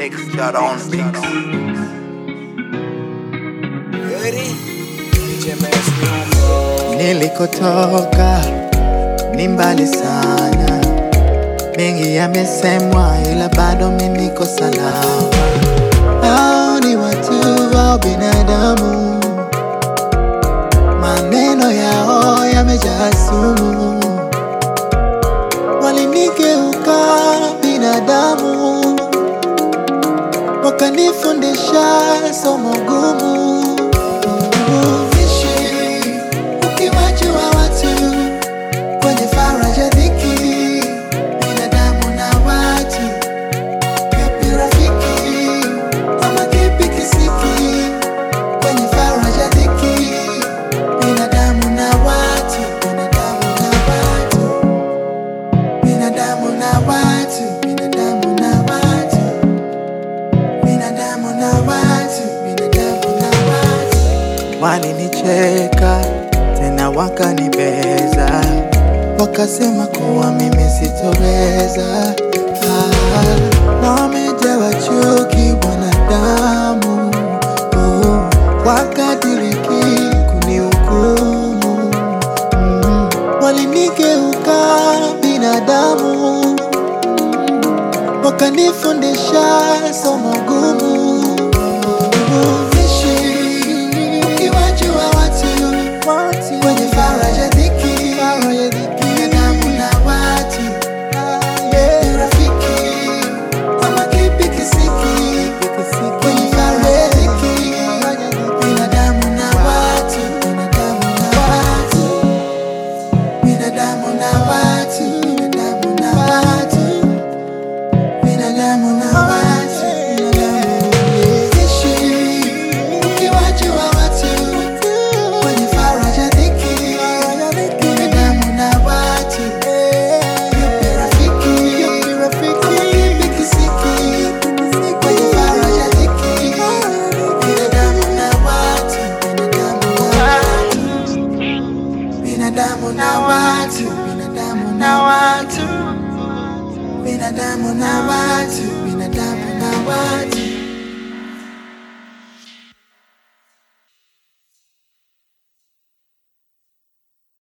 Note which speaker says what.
Speaker 1: Mix shot on mix.
Speaker 2: Nilikotoka ni mbali sana, mengi yamesemwa, ila bado mimi niko salama. Hao ni watu wa binadamu, maneno yao yamejaa sumu, walinigeuka binadamu, wakanifundisha somo gumu. Ishi ukiwajua watu kwenye faraja dhiki, binadamu na watu, kipi rafiki ama kipi kisiki? Kwenye faraja dhiki, binadamu na watu, binadamu na watu, binadamu na watu, binadamu na watu, binadamu na watu, binadamu na watu. Walinicheka tena wakanibeza, wakasema kuwa mimi sitoweza. Ah, wamejawa chuki wanadamu, oh, wakadiriki kunihukumu. Mm, walinigeuka binadamu, wakanifundisha somo gumu. Ishi ukiwajua watu kwenye faraja dhiki, binadamu na watu, ni rafiki ama kipi kisiki? Kwenye faraja dhiki, binadamu na watu, binadamu na watu, binadamu na watu, binadamu na watu, binadamu na watu, Ishi ukiwajua watu kwenye faraja dhiki, binadamu na watu, yupi rafiki, ama kipi kisiki? Kwenye faraja dhiki, binadamu na watu, binadamu na watu, binadamu na watu, binadamu na watu, binadamu na watu, binadamu na watu.